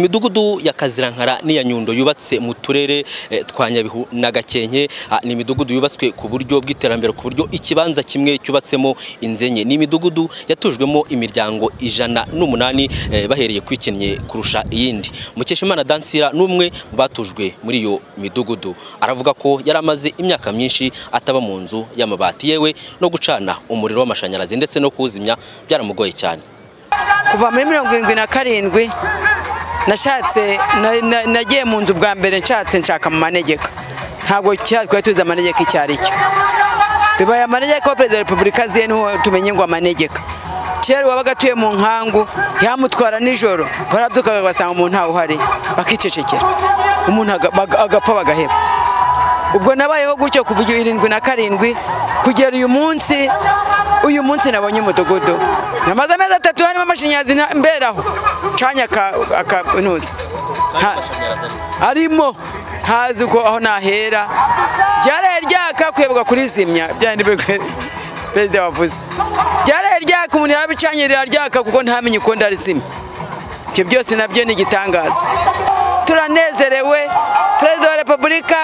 imidugudu ya kazirankara n'iya nyundo yubatse mu turere eh, twa nyabihu na gakenke ah, ni imidugudu yubatswe ku buryo bw'iterambere ku buryo ikibanza kimwe cyubatsemo inzu enye ni imidugudu yatujwemo imiryango ijana n'umunani eh, bahereye ku ikennye kurusha iyindi mukeshimana dansira n'umwe mu batujwe muri iyo midugudu aravuga ko yari amaze imyaka myinshi ataba mu nzu y'amabati yewe no gucana umuriro w'amashanyarazi ndetse no kuwuzimya byaramugoye cyane kuva muri mirongo irindwi na karindwi nashatse na- na- nagiye mu nzu bwa mbere nshatse nshaka mu manegeka ntabwo cyari twari tuzi amanegeka icyo ari cyo bibaye amanegeka aho perezida wa repubulika aziye niho tumenye ngo amanegeka kera uwabaga atuye mu nkangu yamutwara nijoro barabyukaga basanga umuntu ntawuhari bakicecekera umuntu aga- baga- agapfa bagaheba ubwo nabayeho gutyo kuva igihe irindwi na karindwi kugera uyu munsi uyu munsi nabonye umudugudu namaze amezi atatu harimo amashanyarazi nta- mberaho canya akanuza arimo ntazi uko aho nahera ryaraye ryaka kwibuka kurizimya byandi perezida wavuze ryaraye ryaka umuntu yarabicanye riraryaka kuko ntamenye uko ndarizimya ibyo byose nabyo ni igitangaza turanezerewe perezida wa repubulika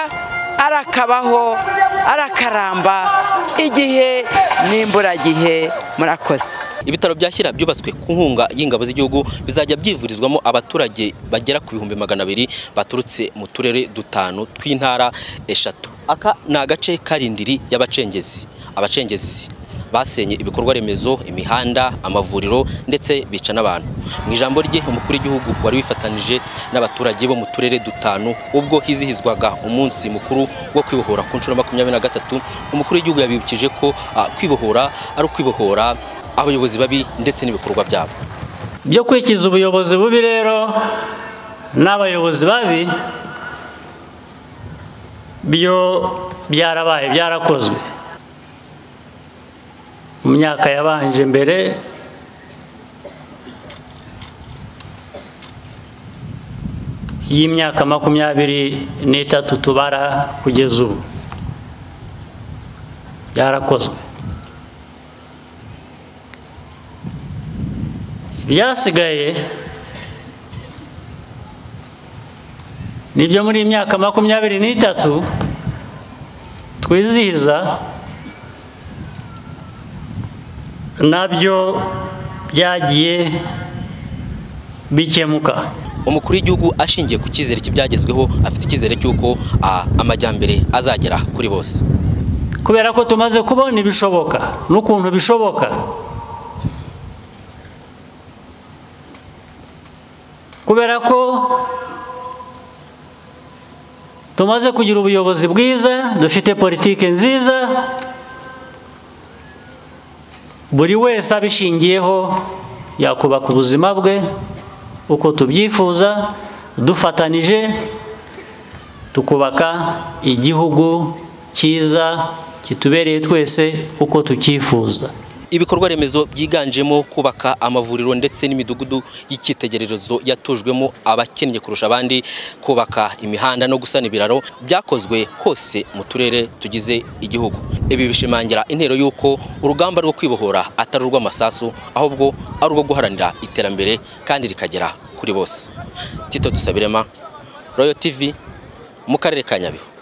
arakabaho arakaramba igihe n'imburagihe murakoze Ibitaro bya Shyira byubatswe ku nkunga y'ingabo z'igihugu bizajya byivurizwamo abaturage bagera ku bihumbi magana abiri baturutse mu turere dutanu tw'intara eshatu. Aka ni agace karindiri y'abacengezi. Abacengezi basenye ibikorwa remezo, imihanda, amavuriro ndetse bica n'abantu. Mu ijambo rye umukuru w'igihugu wari wifatanije n'abaturage bo mu turere dutanu ubwo hizihizwaga umunsi mukuru wo kwibohora ku nshuro ya makumyabiri na gatatu umukuru w'igihugu yabibukije ko ah, kwibohora ari ukwibohora abayobozi babi ndetse n'ibikorwa byabo byo kwikiza ubuyobozi bubi rero n'abayobozi babi byo byarabaye byarakozwe mu myaka yabanje mbere y'imyaka makumyabiri n'itatu tubara kugeza ubu byarakozwe byasigaye nibyo muri iyi myaka makumyabiri n'itatu twizihiza nabyo byagiye bikemuka umukuru w'igihugu ashingiye ku cyizere cy'ibyagezweho afite icyizere cy'uko ah, amajyambere azagera kuri bose kubera ko tumaze kubona ibishoboka n'ukuntu bishoboka kubera ko tumaze kugira ubuyobozi bwiza dufite politiki nziza buri wese abishingiyeho yakubaka ubuzima bwe uko tubyifuza dufatanije tukubaka igihugu cyiza kitubereye twese uko tucyifuza ibikorwa remezo byiganjemo kubaka amavuriro ndetse n'imidugudu y'icyitegererezo yatujwemo abakennye kurusha abandi kubaka imihanda no gusana ibiraro byakozwe hose mu turere tugize igihugu ibi bishimangira intero y'uko urugamba rwo kwibohora atari urw'amasasu ahubwo ari urwo guharanira iterambere kandi rikagera kuri bose tito dusabirema royo tv mu karere ka nyabihu